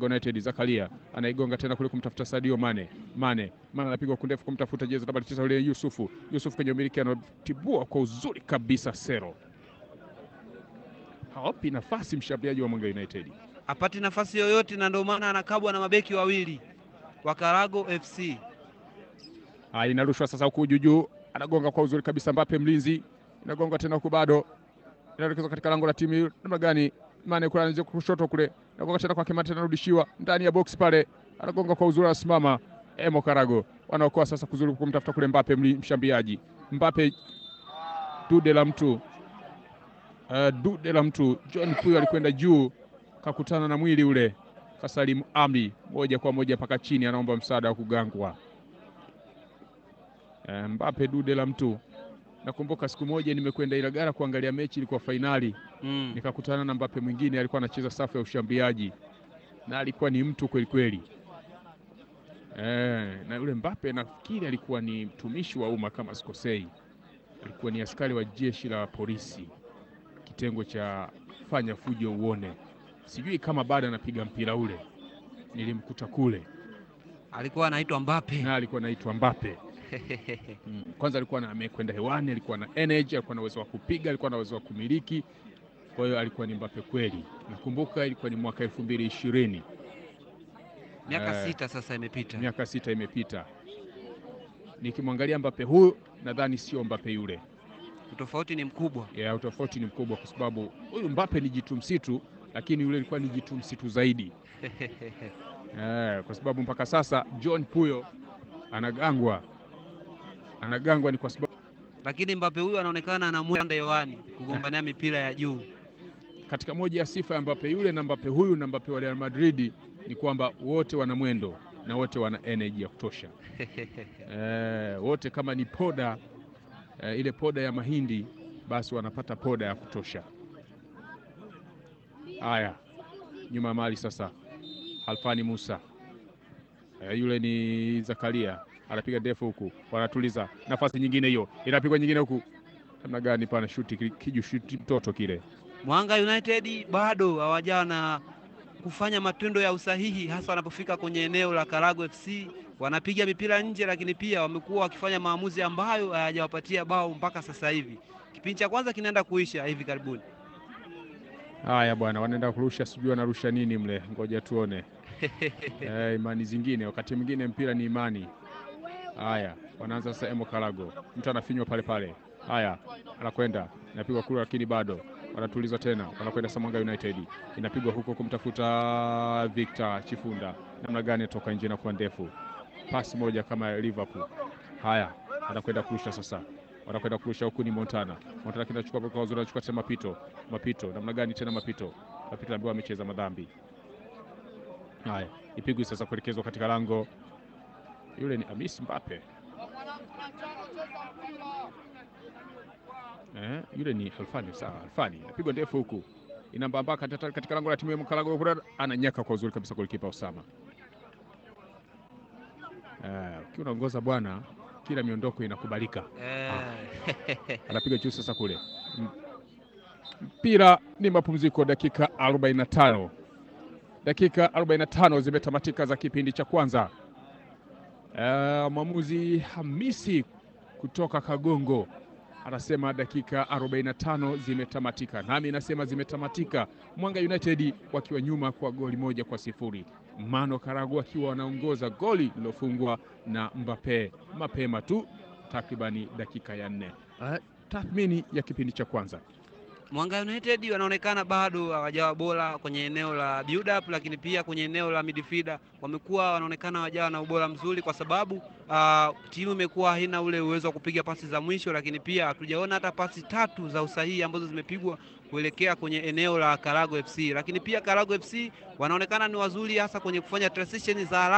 Mwanga United. Zakaria anaigonga tena kule kumtafuta Sadio Mane. Mane Mane anapigwa kundefu kumtafuta jezi nambari tisa yule Yusufu. Yusufu kwenye umiliki anatibua kwa uzuri kabisa Sero. Hawapi nafasi mshambuliaji wa Mwanga United. Hapati nafasi yoyote, na ndio maana anakabwa na mabeki wawili wa Karago FC. Haya, inarushwa sasa huku juu juu, anagonga kwa uzuri kabisa Mbappe mlinzi, inagonga tena huku bado inaelekezwa katika lango la timu namna gani? Mane kule anaanza kushoto kule, anagonga tena kwa Kimante, anarudishiwa ndani ya box pale, anagonga kwa uzuri, anasimama Emo Karago, wanaokoa sasa kuzuri kumtafuta kule Mbappe mshambiaji. Mbappe dude la mtu uh, dude la mtu John Puyo alikwenda juu, kakutana na mwili ule, kasalimu amri moja kwa moja mpaka chini, anaomba msaada wa kugangwa. Uh, Mbappe dude la mtu Nakumbuka siku moja nimekwenda Ilagara kuangalia mechi, ilikuwa fainali Mm. nikakutana na Mbappe mwingine alikuwa anacheza safu ya ushambiaji na alikuwa ni mtu kweli kweli. Eh, na yule Mbappe nafikiri alikuwa ni mtumishi wa umma kama sikosei, alikuwa ni askari wa jeshi la polisi kitengo cha fanya fujo uone. Sijui kama bado anapiga mpira ule, nilimkuta kule Alikuwa anaitwa Mbappe. na alikuwa anaitwa Mbappe. Mm. Kwanza alikuwa na amekwenda hewani, alikuwa na energy, alikuwa na uwezo wa kupiga, alikuwa na uwezo wa kumiliki. Kwa hiyo alikuwa ni Mbappe kweli. Nakumbuka ilikuwa ni mwaka elfu mbili ishirini, Miaka Eh. sita sasa imepita. miaka sita imepita. Nikimwangalia Mbappe huyu nadhani sio Mbappe yule. Utofauti ni mkubwa. Ya utofauti ni mkubwa, kwa sababu huyu Mbappe ni jitu msitu, lakini yule ilikuwa ni jitu msitu zaidi. Eh, kwa sababu mpaka sasa John Puyo anagangwa, anagangwa ni kwa sababu Lakini Mbappe huyu anaonekana anamwenda hewani kugombania mipira ya juu. katika moja ya sifa ya Mbappe yule na Mbappe huyu na Mbappe wa Real Madrid ni kwamba wote wana mwendo na wote wana energy ya kutosha. Eh, wote kama ni poda eh, ile poda ya mahindi basi wanapata poda ya kutosha. Haya, nyuma ya mali sasa, Alfani Musa eh, yule ni Zakaria anapiga ndefu huku, wanatuliza nafasi nyingine, hiyo inapigwa nyingine huku, namna gani pana shuti ki- kiju shuti mtoto kile Mwanga United bado hawajawa na kufanya matendo ya usahihi, hasa wanapofika kwenye eneo la Karago FC. Wanapiga mipira nje, lakini pia wamekuwa wakifanya maamuzi ambayo hayajawapatia bao mpaka sasa hivi. Kipindi cha kwanza kinaenda kuisha hivi karibuni. Haya bwana, wanaenda kurusha, sijui wanarusha nini mle, ngoja tuone. Eh, imani zingine, wakati mwingine mpira ni imani. Haya, wanaanza sasa. Emo Karago, mtu anafinywa pale pale. Haya, anakwenda inapigwa kule, lakini bado wanatuliza tena, wanakwenda Samanga United, inapigwa huko kumtafuta Victor Chifunda, namna gani toka nje na kuwa ndefu, pasi moja kama ya Liverpool. Haya, anakwenda kurusha sasa, wanakwenda kurusha huku, ni Montana. Montana kinachukua kwa uzuri, anachukua tena mapito, mapito, namna gani tena mapito, mapito ambayo amecheza madhambi. Haya, ipigwi sasa kuelekezwa katika lango, yule ni Amis Mbappe. Eh, yule ni Alfani sawa, Alfani inapigwa ndefu huku inambamba katika, katika lango la timu ya Mkalago kule, ananyaka kwa uzuri kabisa golikipa Osama. Eh, ukiwa unaongoza bwana, kila miondoko inakubalika. Eh, Anapiga juu sasa kule, M- mpira ni mapumziko, dakika 45 dakika 45 zimetamatika za kipindi cha kwanza. Eh, mwamuzi Hamisi kutoka Kagongo anasema dakika 45 zimetamatika, nami nasema zimetamatika. Mwanga United wakiwa nyuma kwa goli moja kwa sifuri, Mano Karagu akiwa wanaongoza goli lilofungwa na Mbappe mapema tu takribani dakika ya nne. Eh, tathmini ya kipindi cha kwanza Mwanga United wanaonekana bado hawajawa bora kwenye eneo la build up, lakini pia kwenye eneo la midfielder wamekuwa wanaonekana hawajawa na ubora mzuri, kwa sababu ah, timu imekuwa haina ule uwezo wa kupiga pasi za mwisho, lakini pia hatujaona hata pasi tatu za usahihi ambazo zimepigwa kuelekea kwenye eneo la Karago FC. Lakini pia Karago FC wanaonekana ni wazuri hasa kwenye kufanya transition za haraka